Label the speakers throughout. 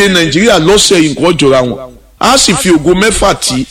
Speaker 1: nàìjíríà lọ́sẹ̀ yìí nǹkan jọra wọn a sì fi ògo mẹ́fà tí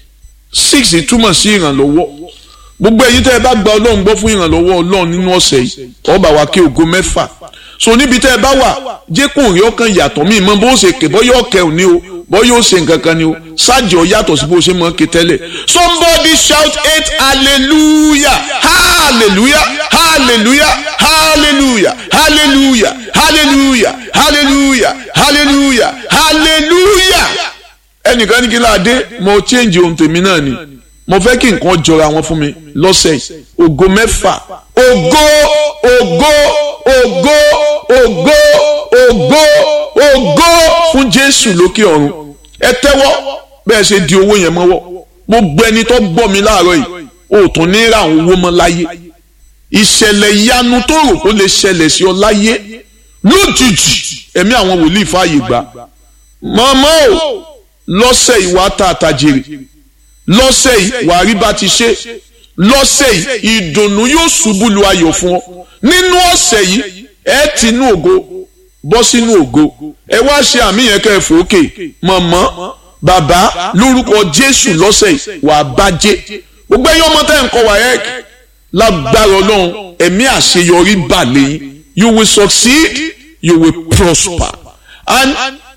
Speaker 1: six túmọ̀ sí ìrànlọ́wọ́ gbogbo ẹ̀yin tẹ́ ẹ bá gba ọlọ́run gbọ́ fún ìrànlọ́wọ́ ọlọ́run nínú ọ̀sẹ̀ yìí ọba wa kí ògo mẹ́fà so níbi tẹ́ ẹ bá wà jẹ́ kó rí ọkàn yàtọ̀ mí mọ́ bó ṣe ké bọ́ yóò kẹ́ ò ní o bọ́ yóò ṣe nǹkan kan ni o ṣáàjì ọ yàtọ̀ sí bó ṣe mọ́ ké tẹ́lẹ̀ somebody shout eight hallelujah hallelujah hallelujah hallelujah hallelujah hallelujah hallelujah hallelujah hallelujah ẹnìkan ní kí láàdé mo change ohun tèmi náà ni mo fẹ́ kí nǹkan jọra wọn fún mi lọ́sẹ̀ yìí ògo mẹ́fà ògo ògo ògo ògo ògo ògo fún jésù lókè ọ̀run ẹ tẹ́wọ́ bẹ́ẹ̀ ṣe di owó yẹn mọ́wọ́ gbogbo ẹni tó gbọ́ mi láàárọ̀ yìí o tún ní ra àwọn owó mọ́ láyé ìṣẹ̀lẹ̀ ìyanu tó rò kó lè ṣẹlẹ̀ sí ọ láyé lójijì ẹ̀mí àwọn wòlíì fààyè gbà mọ́mọ́ o lọ́sẹ̀ ìwà tààtà jèrè lọ́sẹ̀ yìí wàá rí bá ti ṣe lọ́sẹ̀ yìí ìdùnnú yóò ṣubú lu ayọ̀ fún ọ nínú ọ̀sẹ̀ yìí ẹ ti inú ògo bọ́ sínú ògo ẹ wá ṣe àmì yẹn kẹ́ ẹ fòókè mọ̀mọ́ bàbá lórúkọ jésù lọ́sẹ̀ yìí wàá bàjẹ́ gbogbo ẹ̀yin ọmọ tẹ́ ń kọ́ wáyẹ́k lágbára ọlọ́run ẹ̀mí àṣeyọrí bà lẹ́yìn you will succeed you will prosper and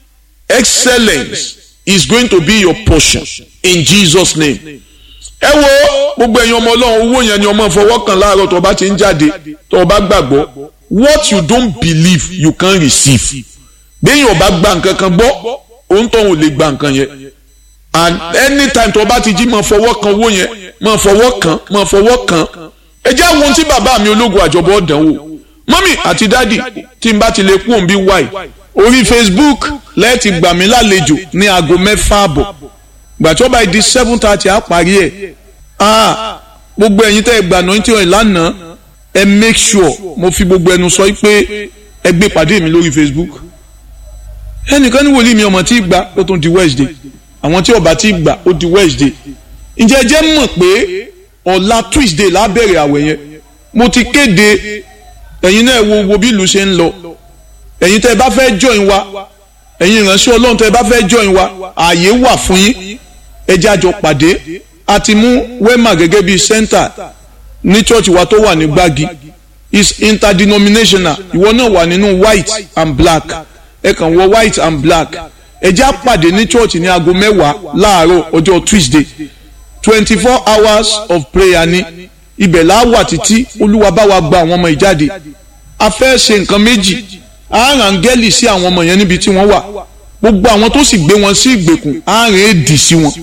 Speaker 1: excellence is going to be your portion in Jesus name. ẹ wo gbogbo ẹ̀yin ọmọ ọlọ́run owó yẹn ni ọmọ fọwọ́ kan láàárọ̀ tó o bá ti ń jáde tó o bá gbàgbọ́ what you don't believe you can receive. béèyàn ò bá gba nǹkan kan gbọ́ òun tó ń lè gba nǹkan yẹn and anytime tó o bá ti jí máa fọwọ́ kan owó yẹn máa fọwọ́ kan máa fọwọ́ kan ẹ jẹ́ àwọn ohun tí bàbá mi ológun àjọbọ̀ dánwò mọ́mì àti dádì tí n bá ti lè kú òun bí wáì orí facebook lẹ́ẹ̀tì gbà mí lálejò ní aago mẹ́fà àbọ̀ gbàtí ó bá di seven thirty á parí ẹ̀ ah gbogbo ẹ̀yin tẹ́ ẹ gbà náà tí wọ́n lánàá ẹ make sure mo fi gbogbo ẹnu sọ pé ẹ gbé pàdé mi lórí facebook ẹnìkan ní wòlíì mi ọmọ tí gbà ó tún di wednesday àwọn tí ọba tí gbà ó di wednesday ǹjẹ́ ẹ jẹ́ mọ̀ pé ọ̀la tuesday lábẹ̀rẹ̀ àwẹ̀ yẹn mo ti kéde ẹ̀yin náà wo wo bí ìlú ṣe ń lọ ẹ̀yin tẹ́ ẹ bá fẹ́ join wa ẹ̀yin ìránṣẹ́ ọlọ́run tẹ́ ẹ bá fẹ́ join wa ààyè wà fún yín ẹ jẹ́ àjọ pàdé a ti mú wema gẹ́gẹ́ bíi center ní church wa tó wà ní gbági is interdenominational ìwọ náà wà nínú white and black ẹ kàn wọ white and black ẹ jẹ́ àpàdé ní church ní aago mẹ́wàá láàárọ̀ ọjọ́ tuesday twenty four hours of prayer ni ibẹ̀ là á wà títí olúwa bá wa gba àwọn ọmọ ìjáde a fẹ́ ṣe nǹkan méjì àárín áńgẹ́lì sí àwọn ọmọ yẹn níbi tí wọ́n wà gbogbo àwọn tó sì gbé wọn sí ìgbèkùn àárín èdì sí wọn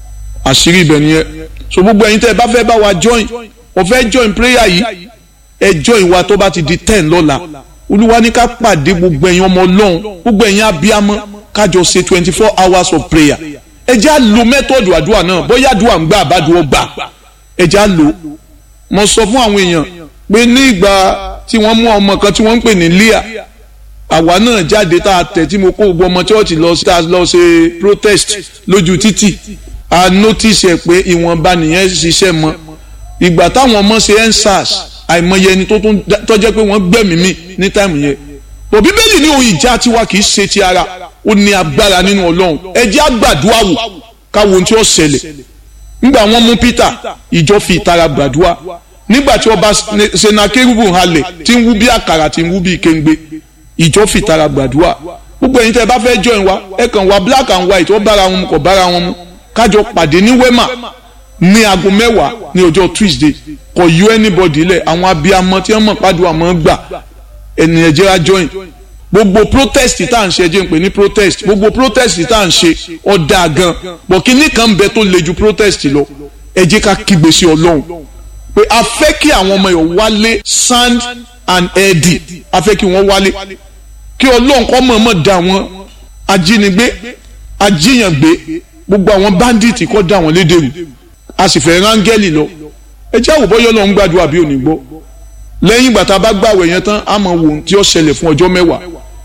Speaker 1: àṣírí ibẹ̀ nìyẹn so gbogbo ẹ̀yin tẹ́ ẹ bá fẹ́ bá wa join o fẹ́ join prayer yìí ẹ join wa tó bá ti di ten lọ́la olúwa ní ká pàdé gbogbo ẹ̀yin ọmọ ọlọ́run gbogbo ẹ̀yin abiyamọ kájọ ṣe twenty four hours of prayer ẹ jẹ́ à lo mẹ́tọ̀dù àdúrà náà bóyá àdúrà ń gbà àbádùn ọgbà ẹ jẹ́ à lò mo sọ fún àwọn èèyàn pé ní ìgbà tí wọ́n mú ọmọ kan tí wọ́n ń pè ní Leah àwa náà jáde tá a tẹ̀ tí mo kó gbogbo ọmọ chọ́ọ̀chì lọ sí lọ ṣe protest lójú títì a notice ẹ̀ pé ìwọ̀nba nìyẹn ṣiṣẹ́ mọ́ ìgbà táwọn ọmọ ṣe endsars àìmọye ẹni tó tọ́jẹ́ pé wọ́n gbẹ̀mí mi ní táìmù yẹn bò bíbélì ní ohun ìjà tiwa kì í ṣe ti ara ó ní agbára nínú ọlọ́run ẹ jẹ́ àgbàdua wò káwo ohun tí ó ṣẹlẹ̀ nígbà wọ́n mú Peter ìjọ fi ìtara gbàdúrà nígbà tí ọba senakérúbù halẹ̀ tí ń wú bí àkàrà tí ń wú bí kéńgbé ìjọ fi ìtara gbàdúrà gbogbo ẹ̀yin tẹ́ ẹ bá fẹ́ join wa ẹ kàn wá black and white ó bára wọn mu kò bára wọn mu kájọ pàdé ní wema ní aago mẹ́wàá ní ọjọ́ Tuesday kò yọ anybody lẹ̀ àwọn abiyamọ tí wọ́n mọ̀ pàdùn àmọ́ gbà ènìyàn jẹ́ á join gbogbo protest tá à ń ṣe ẹ jẹ́ ń pè ní protest gbogbo protest tá à ń ṣe ọ̀dà gan bọ̀ kínní kan bẹ tó le ju protest lọ ẹ jẹ́ ká kígbe sí Ọlọ́run pé a fẹ́ kí àwọn ọmọ yẹn wálé sand and eddie a fẹ́ kí wọ́n wálé kí Ọlọ́run kọ́ mọ̀ọ́mọ̀ da wọn ajínigbé ajíyàngbé gbogbo àwọn bandits kọ́ da wọn lédèrú a sì fẹ́ rángẹ́lì lọ ẹ jẹ́ àwòbọ́ yọ́ lọ́n gbàdúrà bí òní gbọ́ lẹ́yìn ìgbà tá a bá gbàwẹ̀ yẹn tán a máa wò ohun tí ó ṣẹlẹ̀ fún ọjọ́ mẹ́wàá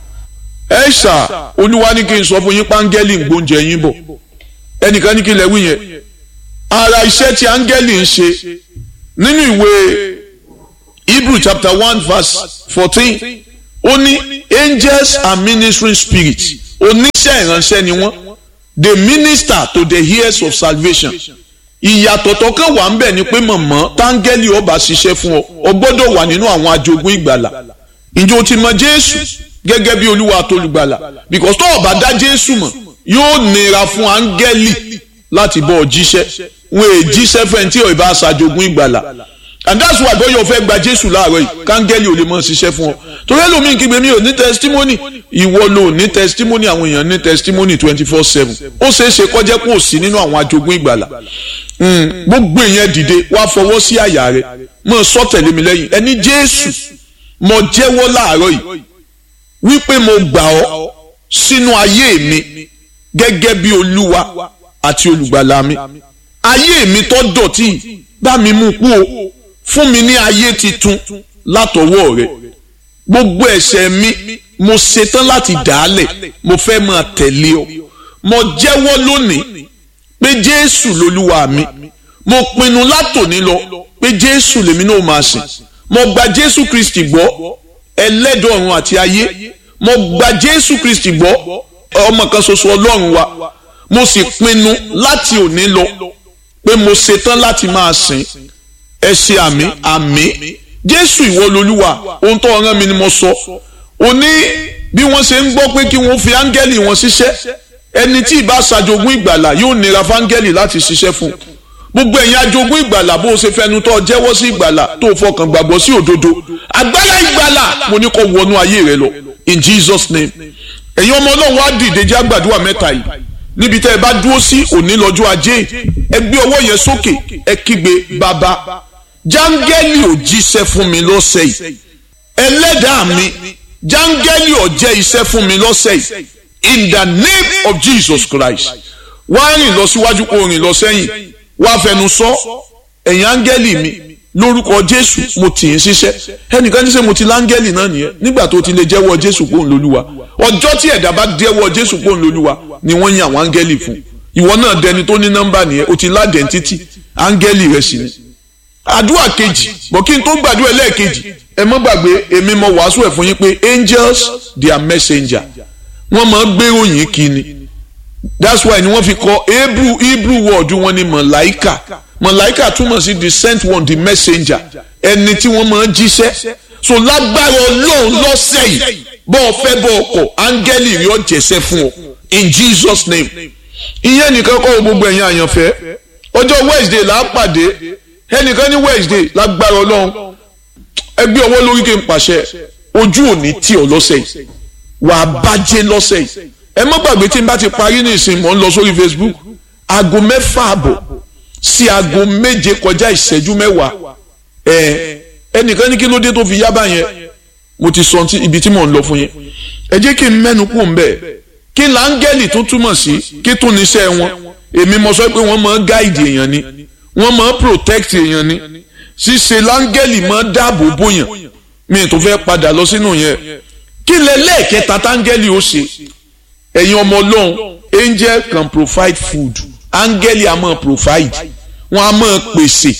Speaker 1: ẹ ṣà olúwa ní kí n sọ fún yín pángẹ́lì ń gbóúnjẹ yín bọ̀ ẹnìkan ní kí lẹ wí yẹn ara iṣẹ́ tí áńgẹ́lì ń ṣe nínú ìwé Hebrew chapter one verse fourteen ó ní angels are ministering spirits oníṣẹ́ ìránṣẹ́ ni wọ́n they minister to the heirs of salvation ìyàtọ̀ tó kàn wà ń bẹ̀ ni pé mọ̀mọ́ táńgẹ́lì ọba ṣiṣẹ́ fún ọ ọ gbọ́dọ̀ wà nínú àwọn ajogún ìgbàlà ǹjẹ́ o ti mọ jésù gẹ́gẹ́ bí olúwa àtolùgbàlà because tó o bá dá jésù mọ̀ yóò nira fún áńgẹ́lì láti bọ́ ọ jíṣẹ́ wọn è jíṣẹ́ fẹ́ tí ò bá ṣàjogún ìgbàlà and that's why bóyá o fẹ́ gba jésù láàárọ̀ yìí káńgẹ́lì ò lè mọ̀ ṣiṣẹ́ fún ọ torí ẹlòmíì kígbe mi ò ní testimony ìwọ ló ní testimony àwọn èèyàn ní testimony twenty four seven ó ṣeé ṣe kọjá kó o sí nínú àwọn ajogún ìgbàlà gbogbo èèyàn dìde wá fọwọ́ sí àyà rẹ mọ̀ sọ tẹ̀lé mi lẹ́yìn ẹni jésù mo jẹ́wọ́ láàárọ̀ yìí wípé mo gbà ọ́ sínú ayé mi gẹ́gẹ́ bí olúwa àti olùgbàlà mi ayé mi tó dọ̀tí bá mi mú kú o fún mi ní ayé titun látọwọ́ rẹ gbogbo ẹ̀ṣẹ̀ mi mo ṣetán láti dàálẹ̀ mo fẹ́ máa tẹ̀lé ọ mo jẹ́wọ́ lónìí pé jésù lolúwa mi mo pinnu látòní lọ pé jésù lèmi náà máa sìn mo gba jésù kristi gbọ́ ẹlẹ́dọ̀ọ̀run àti ayé mo gba jésù kristi gbọ́ ọmọ kan ṣoṣo ọlọ́run wa mo sì pinnu láti òní lọ pé mo ṣetán láti máa sìn ẹ ṣe àmì àmì jésù ìwọ lolúwa ohun tó rán mi ni mo sọ ó ní bí wọ́n ṣe ń gbọ́ pé kí wọ́n fi áńgẹ́lì wọn ṣiṣẹ́ ẹni tí ì bá ṣàjogún ìgbàlà yóò nira fáńgẹ́lì láti ṣiṣẹ́ fún un gbogbo ẹ̀yin ajogún ìgbàlà bó o ṣe fẹnu tó jẹ́wọ́ sí ìgbàlà tó o fọkàn gbàgbọ́ sí òdodo agbára ìgbàlà mo ní kó wọnú ayé rẹ lọ in Jesus name ẹ̀yin ọmọ ọlọ́run wá dìde jẹ́ àgbàdua mẹ́ta yìí níbi tẹ́ ẹ bá dúró sí òní lọ́jọ́ ajé ẹ gbé ọwọ́ yẹn sókè ẹ kígbe bàbá jáńgẹ́lì ò jíṣẹ́ fún mi lọ́sẹ̀ yìí ẹlẹ́dàá mi jáńgẹ́lì ò jẹ́ iṣẹ́ fún mi lọ́sẹ̀ yìí in the name of Jesus Christ wá rìn lọ síwájú kó rìn lọ sẹ́yìn wá fẹnu sọ ẹ̀yin áńgẹ́lì mi lórúkọ Jésù mo tì í ṣiṣẹ́ ẹnìkan ní sẹ́ mo ti láńgẹ́lì náà nìyẹn nígbà tó ti lè jẹ́wọ́ Jésù pòun lólúwa ọjọ́ tí ẹ̀dá bá jẹ́wọ́ Jésù pòun lólúwa ni wọ́n yan àwọn áńgẹ́lì fún ìwọ náà dẹni tó ní nọ́mbà nìyẹn o ti ládẹ̀ntítì áńgẹ́lì rẹ̀ sì ni àdúrà kejì bọ̀ kí n tó gbàdúrà ẹlẹ́ẹ̀kejì ẹ mọ́ gbàgbé èmi mọ wàásù ẹ̀ fún yín pé angels they are messenger wọ́n máa gbé òyìn kí ni that's why ni wọ́n fi kọ hebrew hebrew word wọn ni mọ̀láìkà mọ̀láìkà túmọ̀ sí the sent one the messenger ẹni tí wọ́n máa jíṣẹ́ so lágbára ọlọ́run lọ́sẹ̀ yìí bọ́ ọ fẹ́ bọ́ ọkọ̀ áńgẹ́lì rí ọ̀jẹ̀sẹ̀ fún ọ in jesus name ìyẹn nìkan kọ́ gbogbo ẹ̀yin àyànfẹ́ ọjọ́ wednesday là á pàdé ẹnìkan ní wednesday lágbára ọlọ́run ẹgbẹ́ ọwọ́ lórí kí n pàṣẹ ojú òní tí ọ lọ́sẹ̀ yìí wà á bàjẹ́ lọ́sẹ̀ yìí ẹ má gbàgbé tí n bá ti parí ní ìsìn mò ń lọ sórí facebook aago mẹ́fà àbọ̀ sí aago méje kọjá ìṣẹ́jú mẹ́wàá ẹ ẹnìkan ní kí ló dé tó fi yá báyẹn mo ti sọ ibi tí mò ń lọ fún yẹn ẹ jẹ́ kí n mẹ́nu kù ń bẹ̀ kí láńgẹ́lì tó túmọ̀ sí kí tún níṣẹ́ wọn èmi mo sọ pé wọ́n máa ń gáìdì èèyàn ni wọ́n máa ń protect èèyàn ni ṣíṣe láńgẹ́lì máa ń dáàbò bóyàn mi tó fẹ́ padà lọ sínú yẹn kí lẹ lẹ́ẹ̀kẹta táńgẹ́lì ó ṣe ẹ̀yin ọmọ ọlọ́run angel can provide food áńgẹ́lì á máa provide wọ́n á máa pèsè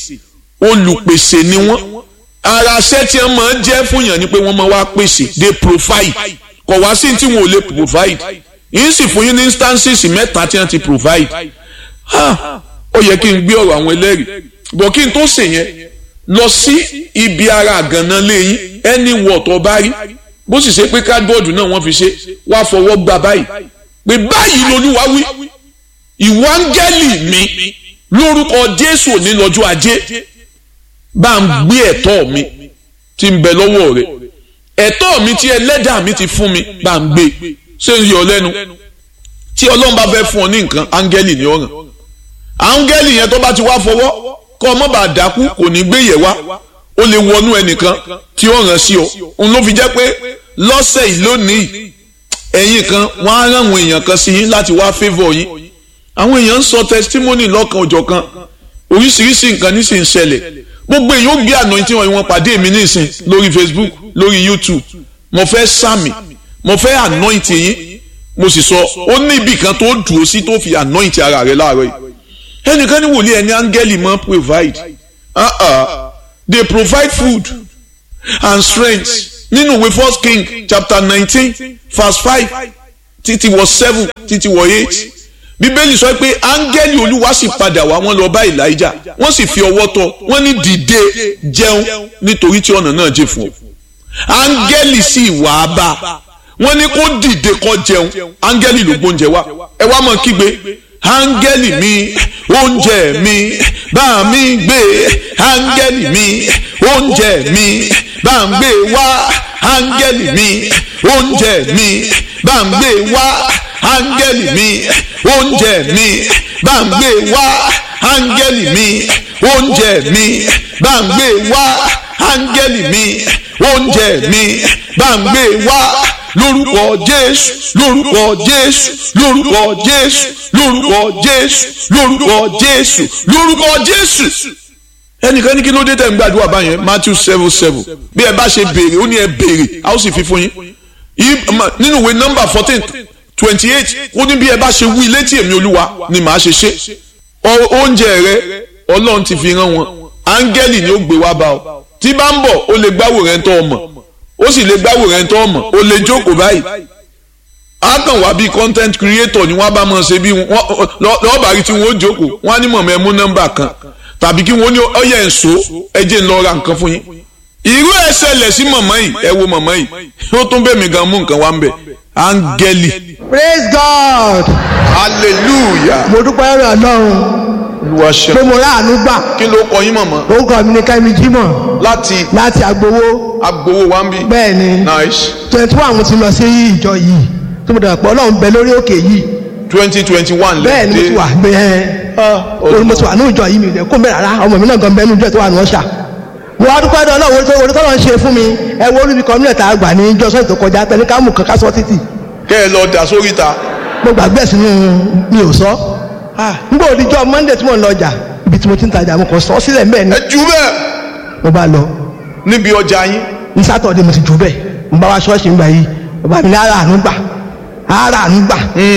Speaker 1: olùpèsè ni wọ́n ara ṣẹ́ tí wọ́n máa ń jẹ́ fún yàn ni pé wọ́n máa wá pèsè they provide kọ̀ wá sí tí wọn ò lè provide yìí sì fún yín ní instances mẹ́ta tí wọ́n ti provide ó yẹ kí n gbé ọ̀rọ̀ àwọn ẹlẹ́rìí bọ̀ kí n tó ṣe yẹn lọ sí ibi ara àgànná lẹ́yìn ẹni wọ̀ tó bá rí bó sì ṣe pé cardboard náà wọ́n fi ṣe wá fọwọ́ gbà báyìí pé báyìí lolúwa wí ìwọ áńgẹ́lì mi lórúkọ jésù òní lọ́jọ́ ajé bá ń gbé ẹ̀tọ́ mi tí ń bẹ lọ́wọ́ rẹ̀ ẹ̀tọ́ mi tí ẹlẹ́dàá mi ti fún mi bá ń gbé ṣé ń yọ lẹ́nu tí ọlọ́run bá fẹ́ fún ọ ní nǹkan áńgẹ́lì ni ó ràn áńgẹ́lì yẹn tó bá ti wá fọwọ́ kọ́ ọmọ bá dákú kò ní gbé yẹ̀ wá ó lè wọnú ẹnìkan tí ó ràn sí ọ òun ló fi jẹ́ pé lọ́sẹ̀ yìí lónìí ẹ̀yin kan wọ́n á rán àwọn èèyàn kan sí yín láti wá favour yín àwọn èèyàn ń sọ testimony lọ́kan òjọ̀ kan oríṣiríṣi nǹkan ní sì ń ṣẹlẹ̀ gbogbo èèyàn ó gbé anointing wọn wọn pàdé mi nísìn lórí Facebook lórí YouTube mo fẹ́ sàmì mo fẹ́ anoint yín mo sì sọ ó ní ibì kan tó dùn ó sí tó fi anoint ara rẹ láàárọ̀ yìí ẹnìkan ní wòlíì ẹni áńgẹ́lì máa provide uh -uh. they provide food and strength nínú ìwé first king chapter nineteen verse five títí wọ seven títí wọ eight bíbélì sọ pé áńgẹ́lì olúwa sì padà wá wọ́n lọ bá elijah wọ́n sì fi ọwọ́ tọ́ wọ́n ní dìde jẹun nítorí tí ọ̀nà náà jìn fún ọ áńgẹ́lì sì wà á bá wọ́n ní kó dìde kó jẹun áńgẹ́lì ló gbóúnjẹ wá ẹ wá mọ̀ kígbe áńgẹ́lì mi oúnjẹ mi bá mi gbé áńgẹ́lì mi oúnjẹ mi bá ń gbé wá áńgẹ́lì mi oúnjẹ mi bá ń gbé wá áńgẹ́lì mi oúnjẹ mi bá ń gbé wá áńgẹ́lì mi oúnjẹ mi bá ń gbé wá áńgẹ́lì mi oúnjẹ mi bá ń gbé wá lórúkọ jésù lórúkọ jésù lórúkọ jésù lórúkọ jésù lórúkọ jésù lórúkọ jésù. ẹnìkan ní kí ló dé tẹ̀ ń gbàdúrà báyẹn matthew seven seven bí ẹ bá ṣe béèrè ó ní ẹ béèrè a ó sì fi fún yín nínú ìwé nọ́mbà fourteen twenty eight ó ní bí ẹ bá ṣe wí létí èmi olúwa ni màá ṣe ṣe oúnjẹ rẹ ọlọ́run ti fi rán wọn áńgẹ́lì ni ó gbé wá bá ọ tí bá ń bọ̀ ó lè gbáwò rẹ̀ ń tọ́ ọmọ ó sì lè gbáwò rẹ̀ ń tọ́ ọmọ ó lè jókòó báyìí á kàn wá bí content creator ni wọ́n bá mọ̀ ṣe bí lọ́ọ̀bà rí tí wọ́n ó jókòó wọ́n á ní mọ̀mọ́ ẹ mú nọ́mbà kan tàbí kí wọ́n ní ọyẹ ẹ̀ǹso ẹ jẹ́ ń lọ ra nǹkan fún yín irú ẹ ṣẹlẹ̀ sí mọ̀mọ́ yìí ẹ wo mọ̀mọ́ yìí ó tún bẹ̀ mí gan mú nǹkan wá ń bẹ̀ áńgẹ́lì.
Speaker 2: praise god.
Speaker 1: hallelujah.
Speaker 2: mo dúpẹ́ lọ́rọ̀ ọlọ́run
Speaker 1: olúwa ṣe.
Speaker 2: pé mo ráàánú gbà
Speaker 1: kí ló kọ yín mọ̀mọ́.
Speaker 2: orúkọ mi ni kẹ́mi jímọ̀
Speaker 1: láti
Speaker 2: láti agbowó
Speaker 1: agbowó wa ń bí.
Speaker 2: bẹ́ẹ̀ ni
Speaker 1: nice
Speaker 2: twenty one mo ti lọ sí ìjọ yìí tó mo dàgbà pé ọlọ́run bẹ lórí òkè yìí
Speaker 1: twenty twenty one
Speaker 2: bẹ́ẹ̀ ni mo ti wà bẹ́ẹ̀ orí mo ti wà ní ìjọ yìí mi ò lè kó mẹ́rẹ̀ rárá ọmọ mi náà gan bẹ́ẹ̀ ní ìjọ tó wà ní ọ̀ṣà mo wá dúpẹ́ dọ́ ọlọ́run tó orí tọ́lọ́ ń ṣe fún mi ẹ wo olúbi kan nílẹ̀ tá a gbà ní ìjọ sọ́ọ̀tì tó kọjá pẹ̀lú kámù kan ká sọ títì
Speaker 1: kẹ́ ẹ lọ dà sórí ta.
Speaker 2: mo gbàgbé sínú mi ò sọ nígbà òdìjọ́ monday tí mo ń lọ ọjà ibi tí mo ti ń tajà mo kàn sọ sílẹ̀ mbẹ́ ni
Speaker 1: ẹ jù bẹ́ẹ̀
Speaker 2: mo bá lọ
Speaker 1: níbi ọjà yín.
Speaker 2: ní sátọ̀dé mo ti jù bẹ́ẹ̀ mo bá wa ṣọ́ọ̀ṣì ń gbà yìí bàbá mi ní ara àánú gbà ara àánú gbà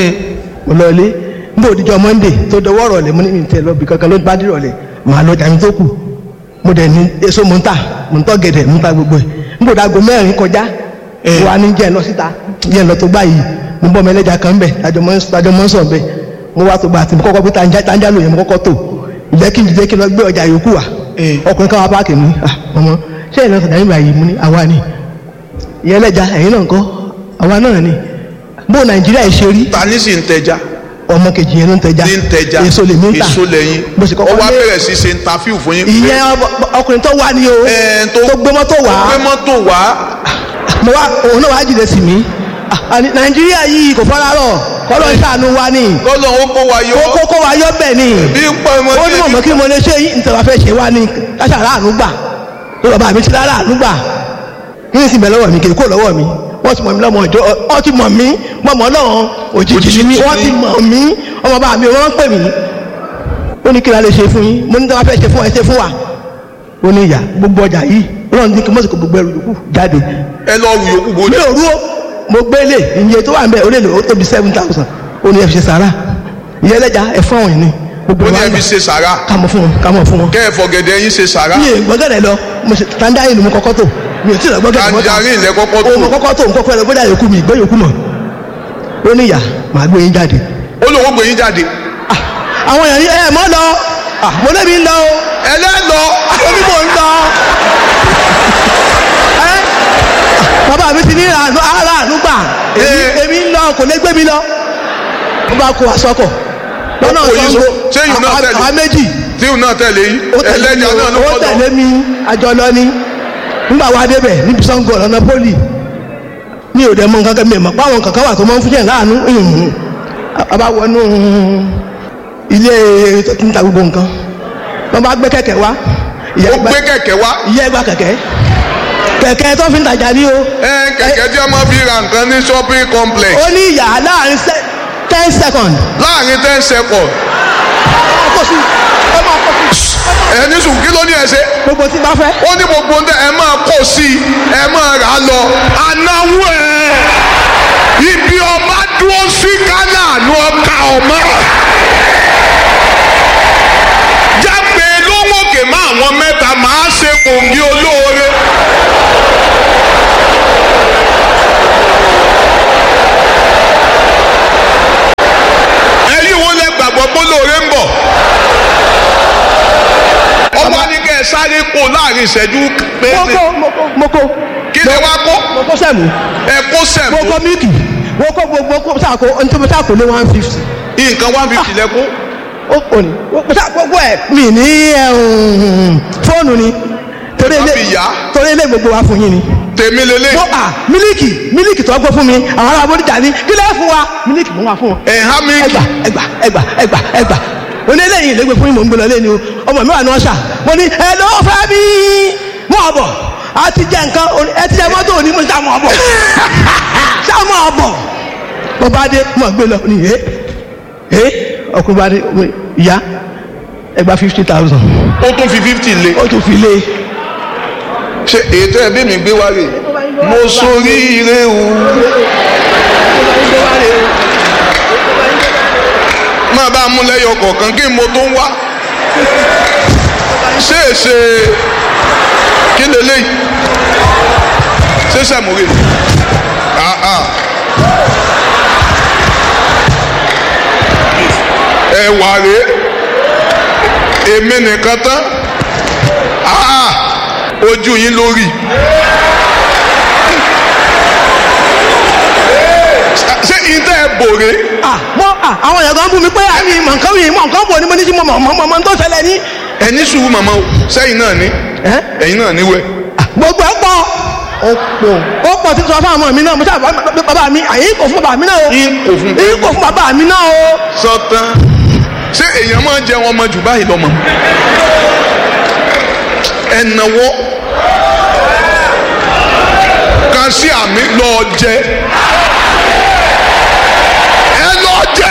Speaker 2: mo lọ ilé nígbà òdìjọ́ monday tó dọwọ́ rọ̀lẹ́ mo ní mi tẹ̀ lọ bí kankan ló bá dé rọ̀lẹ́ màá lọ jà mí tó kù mo dẹ̀ ní èso mo ń tà mo ń tọ́ gẹ̀dẹ̀ mo ń ta gbogbo ẹ̀ nígbà òdàgọ́ mẹ́rin kọjá mo wà ní jẹ́ ẹ lọ síta jẹ́ ẹ lọ tó gbà yìí mo bọ́ mẹ́lẹ́jà kan bẹ̀ tajọ mọ́ ń sọ̀ bẹ̀ mo wá tó gbà tí mo kọ́kọ́ pé tanja lò yẹn mo kọ́kọ́ tó ìjẹ́ kí n jẹ́ kí n lọ gbé ọjà yòókù wa ọkùnrin káwa páàkì mi ọmọ ṣé ẹ̀ lọ sọ̀dá nígbà yìí mo ní àwa ni ìyẹn lẹ́jà ẹ̀yin náà ń kọ́ àwa náà ni bó nàìjíríà yìí ṣe rí
Speaker 1: ta ní sì ń tẹja.
Speaker 2: ọmọ kejì yẹn ló ń tẹja
Speaker 1: ní ń tẹja
Speaker 2: èso lè mí ta
Speaker 1: èso lẹ́yìn
Speaker 2: bó ṣe
Speaker 1: ó
Speaker 2: kọ́kọ́
Speaker 1: wá
Speaker 2: lé
Speaker 1: bẹ̀rẹ̀ sí ṣe interview fún yín.
Speaker 2: ìyẹn ọkùnrin tó wá ní o
Speaker 1: Ẹ̀, tó-
Speaker 2: tó gbé mọ́tò wá
Speaker 1: gbé mọ́tò wá.
Speaker 2: mo wá òun náà wá jìnnà sí mi Ah, àní nàìjíríà yìí kò fọ́nrá rọ̀ kọ́lọ́ ń ṣàánú wa ni
Speaker 1: lọ́lọ́ ó kó wa yọ.
Speaker 2: kókó kó wa yọ bẹ́ẹ̀ ni
Speaker 1: bí ń pọ̀ ọmọ
Speaker 2: ó ní mọ̀mọ́ kí mo lè ṣe yìí nítorí wàá fẹ́ ṣe wá ní káṣà ráàánú gbà tó bàbá mi ti ráàánú gbà kí ni sì bẹ̀ lọ́wọ́ mi kì í kó lọ́wọ́ mi wọ́n ti mọ̀ mí lọ́mọ ìjọ ọ ti mọ̀ mí mọ̀mọ́ náà òjijì ni mí wọ́n ti mọ̀ mí ọmọ bàbá mi wọ́n ń pè mí ó ní kí la lè ṣe fún yín mo ní tí wọ́n fẹ́ ṣe fún ẹ ṣe fún wa ó ní ìyá gbogbo ọjà yìí ọlọ́run ní kí mọ́sí kò gbogbo ẹrù yòókù jáde
Speaker 1: ẹ lọ wù yòókù bó
Speaker 2: mi ò rú ó mo gbé lè iye tó wà ń bẹ ó lè lò ó tóbi seven thousand ó ní ẹ fi ṣe sàrà ìyẹn lẹ́jà ẹ fún àwọn yìí ni gbogbo
Speaker 1: ó ní
Speaker 2: wa
Speaker 1: ẹ
Speaker 2: gbà
Speaker 1: fi ṣe sàrà
Speaker 2: ká mọ̀ fún wọn ká mọ̀ fún wọn.
Speaker 1: kẹ́ ẹ fọ̀gẹ̀dẹ̀ yín ṣe sàrà.
Speaker 2: mi ì gbọ́gẹ̀dẹ̀ lọ mo ṣe tandarin mo kọ́kọ́ tó mi ò tí ì lọ gbọ́gẹ̀dẹ̀ mọ́ta
Speaker 1: tanjarin lẹ kọ́kọ́
Speaker 2: o mo
Speaker 1: tó.
Speaker 2: kọ́kọ́ tó nǹkan fẹ́ lọ gbọ́dọ̀ yòókù mi ìgbé yòókù mọ̀ ó ní ìyá màá gbé yín jáde.
Speaker 1: ó lóun ó gbé yín jáde.
Speaker 2: Ah, àwọn èèyàn ní ẹ mọ́ lọ Ah, mo lébi ń lọ o
Speaker 1: ẹlẹ́lọ.
Speaker 2: omi mò ń lọ. Ẹ́, bàbá mi ti ní àánú ara àánú gbà èmi
Speaker 1: Ee.
Speaker 2: èmi ń lọ kò lè gbé mi lọ. wọ́n bá kó aṣọ́kọ̀ lọ́nà
Speaker 1: Ó kó yín
Speaker 2: Ṣàngó
Speaker 1: so- ṣé yìí náà
Speaker 2: àwa-
Speaker 1: tẹ̀lé?
Speaker 2: àwa méjì
Speaker 1: tíhùn náà tẹ̀lé yín
Speaker 2: ó tẹ̀lé mi
Speaker 1: ẹlẹ́jà náà ló
Speaker 2: ó
Speaker 1: kọ́
Speaker 2: tẹ̀lé
Speaker 1: lọ.
Speaker 2: mi àjọ lọ ni nígbà wa débẹ̀ níbi Ṣàngó ọ̀nà pólì mi ò dẹ̀ mọ nǹkan kan mi mọ̀ páwọn kankan wà tó máa ń fún yẹn láàánú ìhùn a bá wọnú ilé tó ti ń ta gbogbo nǹkan wọ́n bá gbé kẹ̀kẹ́ wá ìyá
Speaker 1: ó
Speaker 2: ẹgbà
Speaker 1: gbé kẹ̀kẹ́ wá.
Speaker 2: ìyá ẹgbà kẹ̀kẹ́ kẹ̀kẹ́ tó fi ń tajà ní o
Speaker 1: ẹ kẹ̀kẹ́ tí a máa fi ra nǹkan ní shopping complex
Speaker 2: ó ní ìyá láàrin se- ten second
Speaker 1: láàrin ten seconds.
Speaker 2: ó kó sí ó máa kó sí
Speaker 1: ẹni sùn kí ló ní ẹ ṣe.
Speaker 2: gbogbo tí bá fẹ́
Speaker 1: ó ní gbogbo ndẹ ẹ máa kó sí i ẹ máa rà á lọ. anáwó ẹ ibi ọba dúró sí kánà àánú ọkà ọmọ. jágbe lówókè má àwọn mẹ́ta máa ṣe kòǹgì olóore. sáré kó láàrin ìṣẹ́jú
Speaker 2: mo
Speaker 1: péréte
Speaker 2: kó mo kó mo kó
Speaker 1: kí lè wá kó
Speaker 2: mo kó sẹ́mu
Speaker 1: ẹ kó
Speaker 2: mo
Speaker 1: sẹ̀mó
Speaker 2: kó mílìkì mo kó mo kó sáàkó ntọ́ sáàkó lé one fifty
Speaker 1: nǹkan one fifty lẹ kó
Speaker 2: ó kò ní mo sáàkó gbọ́ ẹ̀ mi ní ẹ̀hún, fóònù ni torí
Speaker 1: Má
Speaker 2: ilé
Speaker 1: fi yá.
Speaker 2: torí ilé gbogbo wa fún yín ni
Speaker 1: tèmi lélẹ̀
Speaker 2: mo à mílìkì mílìkì tó gbọ́ fún mi àwọn ará abọ́díjà ni kí lẹ́ fún wa mílìkì mo wà fún wọn
Speaker 1: ẹ̀ há mi
Speaker 2: ẹgbà ẹgbà ẹgbà ẹgbà ẹgbà onílẹ̀yìn ìlẹ́gbẹ̀ fún yín mò ń gbé lọ lẹ́nu ọmọ mi wà ní ọ̀ṣà mo ní ẹ ló fẹ́ bí mọ́ ọ̀bọ̀ a ti jẹ nǹkan oní- ẹ ti jẹ mọ́tò òní mo sá mọ́ ọ̀bọ̀ sá mọ́ ọ̀bọ̀ mo bá dé mo gbé lọ ní ẹ ẹ ọkùnrin bá dé mo ní, ìyá ẹgbà fifty thousand
Speaker 1: ó tún fi fifty lé
Speaker 2: ó tún fi lé
Speaker 1: ṣe ètò ẹbí mi gbé wá rè mo sórí ire o máa bá a mú lẹ́yọ kọ̀ọ̀kan kí n mo tó ń wá ṣé è ṣe kí lélẹ́yìí ṣé sàmúrè ah ah ẹ̀wà rèé èmi nìkan tán ah ojú yín lórí. ṣé ìtẹ́ ẹ bòrè
Speaker 2: ah mo ah àwọn èèyàn kan bú mi pé àmì mọ̀ nǹkan yìí mọ̀ nǹkan bò ní mo ní sí mo mọ̀ mọ̀ mọ̀ tó ṣẹlẹ̀ ní.
Speaker 1: ẹni sùúrù màmá o sẹ́yìn náà ní
Speaker 2: ẹ́
Speaker 1: ẹ̀yin náà níwẹ̀.
Speaker 2: gbogbo ẹ pọ̀ ó pọ̀ ó pọ̀ tí sọ fún àwọn mi náà mo sábà bàbá mi àyè kò fún bàbá mi náà o
Speaker 1: Yín kò fún
Speaker 2: yín kò fún bàbá mi náà o.
Speaker 1: sọtán ṣé èèyàn máa ń jẹ wọn ọmọ jù báyìí lọ́mọ. ẹnáwó kan sí àmì lọ́ọ́ jẹ ẹ lọ́ọ́ jẹ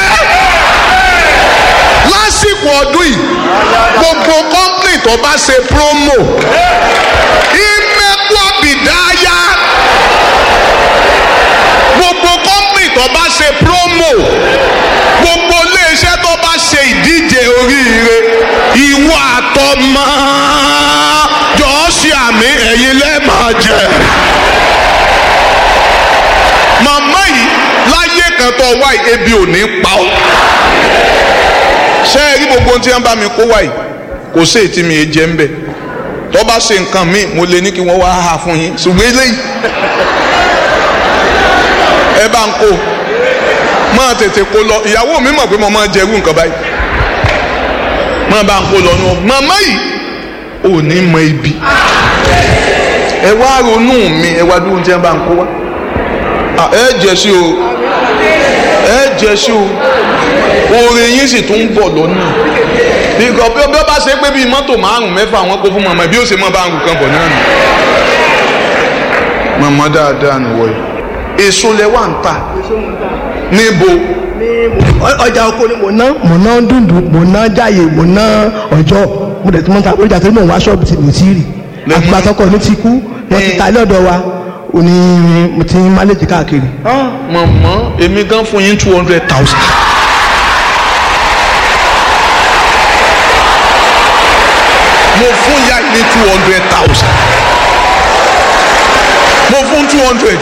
Speaker 1: lásìkò ọdún yìí gbogbo kọ́ńpìnì tó bá ṣe promo ìmẹ́kọ́ bìdáyà gbogbo kọ́ńpìnì tó bá ṣe promo gbogbo iléeṣẹ́ tó bá ṣe ìdíje oríire ìwọ àtọmọ jọ̀ọ́ ṣe àmì ẹ̀yin lẹ́ẹ̀máa jẹ. màmá yìí láyé kan tó wá yìí ebi ò ní pa ọ́ ṣé ẹ rí gbogbo ohun tí wọ́n bá mi kó wá yìí kò sí ètí mi è jẹ́ ń bẹ̀ tó bá ṣe nǹkan míì mo lè ní kí wọ́n wá hà fún yín ṣùgbọ́n eléyìí ẹ bá ń kó máa tètè kó lọ ìyàwó mi mọ̀ pé mo máa jẹrú nǹkan báyìí máa bá ń kó lọ nù màmá yìí ò ní mọ ibi ẹ wá ronú mi ẹ wá dúró tí ẹ bá ń kó wá Ah, ẹ jẹ sí o ẹ jẹ sí o oore yín sì tún ń bọ̀ lọ́nà bíkọ́ bí ó bá ṣe pé bíi mọ́tò márùn mẹ́fà wọn kó fún màmá bí ó ṣe mọ́ bá ń rù kan bọ̀ náà nù màmá dáadáa nìwọ̀ yìí èso lẹ wà ń tà níbo
Speaker 2: ọjà oko ni mo ná mo ná dúndùn mo ná jáyè mo ná ọjọ́ mo dẹ̀ tí mo ń ta ọjà tó ní mò ń wá ṣọ́ọ̀bù tí mo ti rì
Speaker 1: Lẹ́mú.
Speaker 2: àgbà tọkọ mi ti kú wọ́n ti ta ilé ọ̀dọ̀ wa òní mo ti ń máléjì káàkiri.
Speaker 1: màmá èmi gan fún yín two hundred thousand. mo fún ya ní two hundred thousand. mo fún two hundred.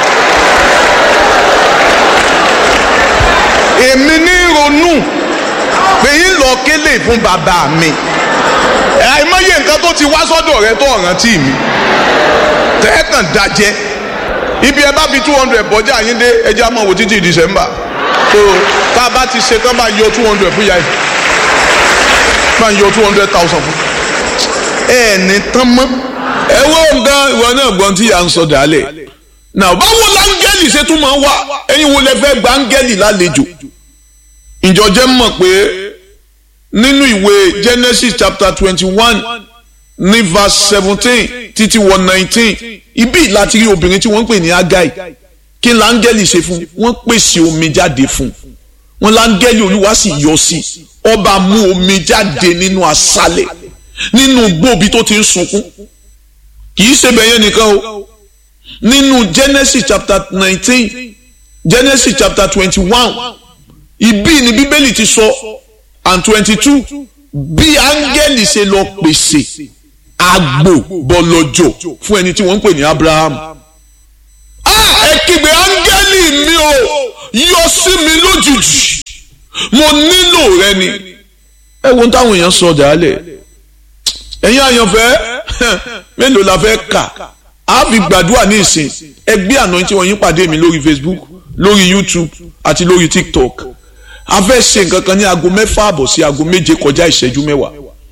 Speaker 1: èmi ní ronú pé yín lọ kélé fún bàbá mi àìmọye nǹkan tó ti wá sọ́dọ̀ rẹ tó rántí mi tẹ́ẹ̀kàn dájẹ́ ibi ẹ bá fi two hundred bọ́jà yín dé ẹjẹ́ á máa wò títí december so tá a bá ti ṣe tán bá yọ two hundred fún yàrá yìí bá yọ two hundred thousand fún ẹ ní tán mọ́. ẹ wo nǹkan ìwọ náà gbọ́n tí à ń sọ dálẹ̀ náà báwo láńgẹ́lì ṣe tún máa ń wá ẹ̀yin wo lẹ fẹ́ gba áńgẹ́lì lálejò ìjọ jẹ́ mọ̀ pé nínú ìwé genesis chapter twenty one ní verse seventeen títí wọ nineteen ibi láti rí obìnrin tí wọ́n ń pè ní agai kí láńgẹ́lì ṣe fún wọ́n pèsè omi jáde fún wọn láńgẹ́lì olúwa sì yọ sí ọba mú omi jáde nínú aṣálẹ̀ nínú gbòòbí tó ti ń sunkún kì í ṣe bẹ̀yẹn nìkan o nínú genesis chapter nineteen genesis chapter twenty one ibi ni bíbélì ti sọ and twenty two bí áńgẹ́lì ṣe lọ pèsè àgbò bọ̀lọ̀jọ̀ fún ẹni tí wọ́n ń pè ní abraham. Ah, ẹ kígbe áńgẹ́lì mi o yọ sí mi lójijì mo nílò rẹ ni. ẹ wo táwọn èèyàn sọ dàálẹ̀ ẹ̀yin àyànfẹ́ mélòó la fẹ́ kà á fi gbàdúrà ní ìsìn ẹgbẹ́ àná tí wọ́n yín pàdé mi lórí Facebook lórí YouTube àti lórí TikTok a fẹ́ ṣe nǹkan kan ní aago mẹ́fà àbọ̀ sí aago méje kọjá ìṣẹ́jú mẹ́wàá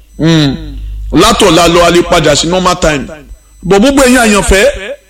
Speaker 1: látọ̀la lọ alẹ́ padà sí normal time bọ̀ gbogbo ẹ̀yin àyànfẹ́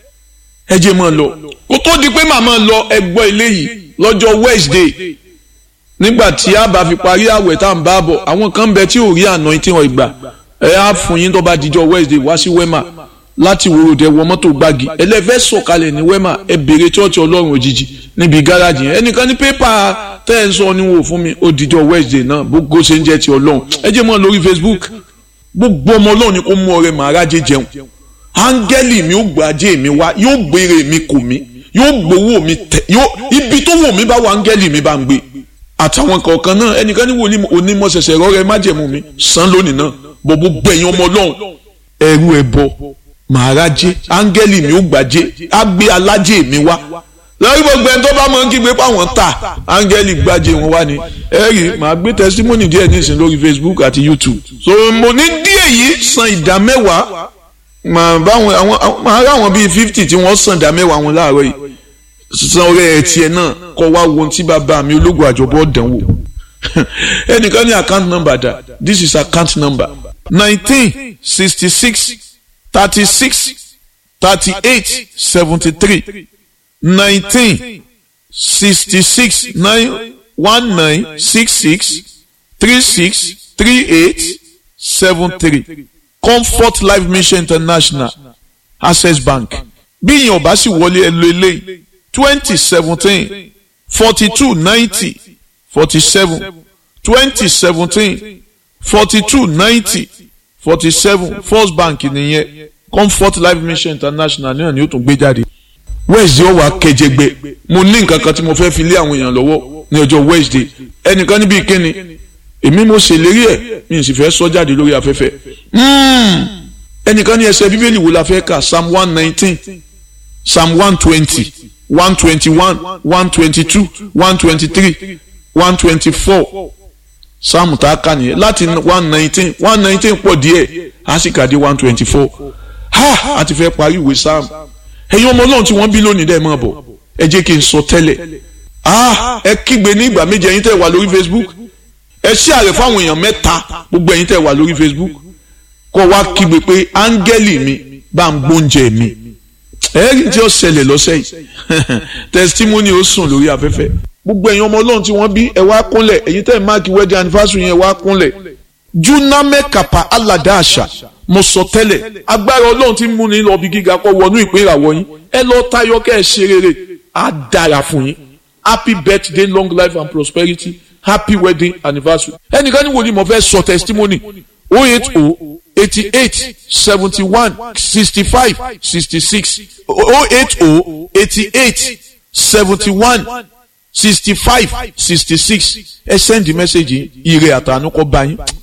Speaker 1: ẹ jẹ́ máa lọ kó tó di pé màmá lọ ẹgbọ́ eléyìí lọ́jọ́ Wednesday nígbà tí a bá fi parí àwẹ̀ tá à ń bá bọ̀ àwọn kan bẹ tí ò rí àná tí wọ́n gbà ẹ á fún yín tó bá dijọ́ Wednesday wá sí wema láti wòròdẹ wọ mọ́tò gbági ẹlẹ́fẹ́ sọ̀kalẹ̀ ní wema ẹ bèrè chọ́ọ̀chì ọlọ́run òjijì níbi gáràjì yẹn ẹnìkan ní pépà tẹ́ ẹ̀ ń sọ ni wò fún mi ó dijọ́ Wednesday náà gbogbo ṣe ń jẹ́ ti ọlọ́run ẹ jẹ́ mọ́ lórí Facebook gbogbo ọmọ ọlọ́run ni kó mú ọrẹ màrájẹ jẹun áńgẹ́lì mi ó gbàjẹ́ mi wá yóò gbére mi kò mí yóò gbowó mi tẹ yóò ibi tó wò mí bá wà áńgẹ́lì mi bá ń gbé àtàwọn kọ̀ọ̀kan náà ẹnìkan ní wòlíì onímọ̀ ṣẹ̀ṣẹ̀ rọ́ọ̀rẹ́ májẹ̀mú mi san lónìí náà bọ̀bọ̀ gbẹ̀yìn ọmọ ọlọ́run ẹrú ẹ bọ màrájẹ áńgẹ́lì mi ó gbàjẹ́ á gbé alájẹ mi wá lórí gbogbo ẹni tó bá mọ̀ ń kígbe páwọn ta áńgẹ́lì gbàjẹ́ wọn wá ni ẹ rí màá gbé tẹsítímọ́nì díẹ̀ nísìnyí lórí Facebook àti YouTube so mo ní díẹ̀ yìí san ìdá mẹ́wàá màá báwọn àwọn màá rà wọn bíi fifty tí wọ́n san ìdá mẹ́wàá wọn láàárọ̀ yìí san ọrẹ ẹ̀ tiẹ̀ náà kọ́ wá wo tí bàbá mi ológun àjọbọ̀ dánwò ẹnìkan ní account number dà this is account number nineteen sixty six thirty six thirty eight seventy three nineteen sixty six nine one nine six six three six three eight seven three comfort life mission international access bank bí ìyẹn ọba sì wọlé ẹ lo eléyìí twenty seventeen forty two ninety forty seven twenty seventeen forty two ninety forty seven first bank nìyẹn comfort life mission international náà ni ó tún gbé jáde wednesday ọwọ akẹjẹgbẹ mo ní nǹkan kan tí mo fẹ́ fi lé àwọn èèyàn lọ́wọ́ ní ọjọ́ wednesday ẹnìkan níbi ìkíni èmi mo ṣèlérí ẹ̀ mi sì fẹ́ sọ jáde lórí afẹ́fẹ́ ẹnìkan ní ẹsẹ̀ bíbélì wo la fẹ́ kà psalm one nineteen psalm one twenty one twenty one one twenty two one twenty three one twenty four psalm tá a kà nìyẹn láti one nineteen one nineteen pọ̀ díẹ̀ a sì kà dé one twenty four ha a ti fẹ́ parí ìwé psalm ẹ̀yin ọmọ ọlọ́run tí wọ́n bí lónìí dẹ́ máa bọ̀ ẹ jẹ́ kí n sọ tẹ́lẹ̀ ah ẹ kígbe ní ìgbà méje ẹ̀yin tẹ́ wà lórí facebook ẹ ṣí àrẹ fáwọn èèyàn mẹ́ta gbogbo ẹ̀yin tẹ́ wà lórí facebook kọ́ wá kígbe pé áńgẹ́lì mi bá ń gbóúnjẹ mi ẹ̀rí tí ó ṣẹlẹ̀ lọ́sẹ̀ yìí testimony ó sùn lórí afẹ́fẹ́ gbogbo ẹ̀yin ọmọ ọlọ́run tí wọ́n bí ẹ wá kúnlẹ̀ ẹ̀yin tẹ́ máàkì wedding anniversary yẹn wá kúnlẹ̀ juname kapa alada àṣà mo sọ tẹ́lẹ̀ agbára ọlọ́run tí ń múni lọ bí gíga kọ́ wọnú ìpín ìràwọ̀ yín ẹ lọ tayọ kẹ́ ẹ ṣe rere á dára fún yín happy birthday long life and prosperity happy wedding anniversary ẹnìkan ní wo ni mo fẹ́ sọ testimony oh eight oh eighty eight seventy one sixty five sixty six oh eight oh eighty eight seventy one sixty five sixty six ẹ send the message ire àtànú kọ bá yín